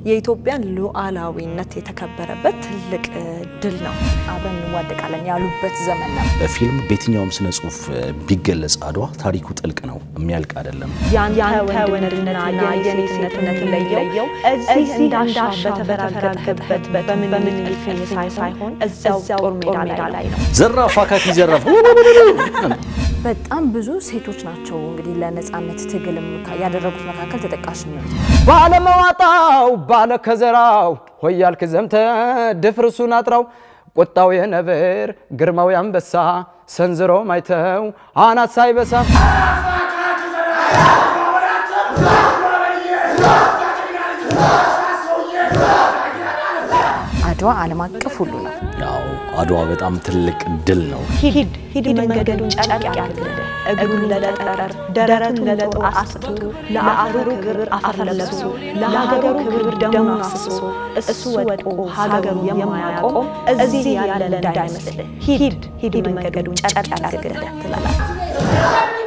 የኢትዮጵያን ሉዓላዊነት የተከበረበት ትልቅ ድል ነው። አብረን እንዋደቃለን ያሉበት ዘመን ነው። በፊልም በየትኛውም ስነ ጽሁፍ ቢገለጽ አድዋ ታሪኩ ጥልቅ ነው፣ የሚያልቅ አይደለም። ያንተ ወንድነትና የኔ ሴትነት ለየው እዚህ እንዳሻ በተበራገጠበት በምኒልክ ሳይሆን እዚያው ጦር ሜዳ ላይ ነው። ዘራፍ አካኪ ዘራፍ በጣም ብዙ ሴቶች ናቸው እንግዲህ ለነጻነት ትግልም ያደረጉት መካከል ተጠቃሽ ነው። ባለመዋጣው ባለ ከዘራው ሆያልክ ዘምተ ድፍርሱን አጥራው ቁጣው የነብር ግርማው ያንበሳ ሰንዝሮ ማይተው አናት ሳይበሳ አድዋ ዓለም አቀፍ ሁሉ ነው። ያው አድዋ በጣም ትልቅ ድል ነው። ሂድ ሂድ መንገዱን ጨርቅ ያድርግልህ እግሩን ለጠጠር ደረቱን ለጦር አስቶ ለአገሩ ክብር አፈር ለብሶ ለሀገሩ ክብር ደሙን አፍስሶ እሱ ወድቆ ሀገሩ የማያቆም እዚህ ያለ እንዳይመስልህ ሂድ ሂድ መንገዱን ጨርቅ ያድርግልህ ትላለች።